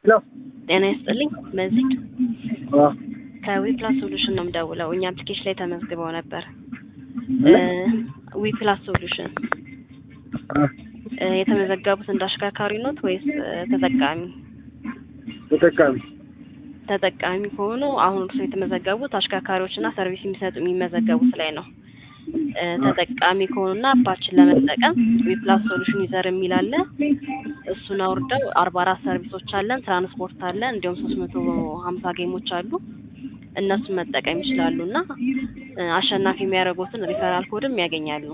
ሄሎ ጤና ይስጥልኝ መዚድ አ ከዊፕላስ ሶሉሽን ነው የምደውለው። እኛ አፕሊኬሽን ላይ ተመዝግበው ነበር። ምን? ዊፕላስ ሶሉሽን አ እ የተመዘገቡት እንደ አሽከርካሪ ኖት ወይስ እ ተጠቃሚ? ተጠቃሚ ተጠቃሚ ከሆኑ አሁን እርሱ የተመዘገቡት አሽከርካሪዎችና ሰርቪስ የሚሰጡ የሚመዘገቡት ላይ ነው። እ ተጠቃሚ ከሆኑና አፓችን ለመጠቀም ዊፕላስ ሶሉሽን ዩዘር የሚል አለ። እሱን አውርደው አርባ አራት ሰርቪሶች አለን፣ ትራንስፖርት አለ፣ እንዲሁም ሶስት መቶ ሀምሳ ጌሞች አሉ። እነሱን መጠቀም ይችላሉ እና እ አሸናፊ የሚያደርጉትን ሪፈራል ኮድም ያገኛሉ።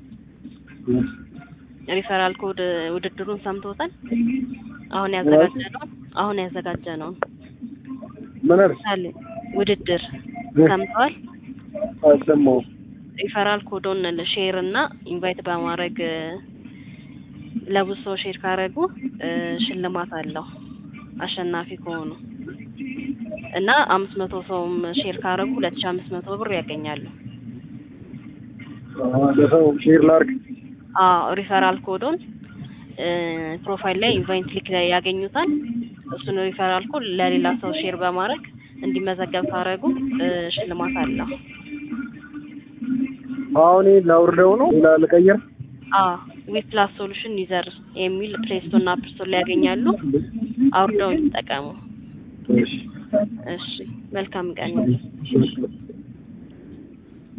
ሪፈራል ኮድ ውድድሩን ሰምቶታል? አሁን ያዘጋጀነው አሁን ያዘጋጀነው ምን አልሽ? ምሳሌ ውድድር ሰምተዋል? አልሰማሁም። ሪፈራል ኮዶን ሼር እና ኢንቫይት በማድረግ እ ለብዙ ሰው ሼር ካደረጉ እ ሽልማት አለው አሸናፊ ከሆኑ እና አምስት መቶ ሰውም ሼር ካደረጉ ሁለት ሺ አምስት መቶ ብር ያገኛሉ። አ ለሰው ሼር ላድርግ። አዎ ሪፈራል ኮዶን እ ፕሮፋይል ላይ ኢንቫይት ሊክ ላይ ያገኙታል። እሱን ሪፈራል ኮድ ለሌላ ሰው ሼር በማድረግ እንዲመዘገብ ካደረጉ እ ሽልማት አለው። አሁን ይሄን ላውርደው ነው ሌላ ልቀይር? አዎ ዊፕላስ ሶሉሽን ዩዘር የሚል ፕሌይ ስቶር እና አፕ ስቶር ላይ ያገኛሉ። አውርደው ይጠቀሙ። እሺ እሺ መልካም ቀን። እሺ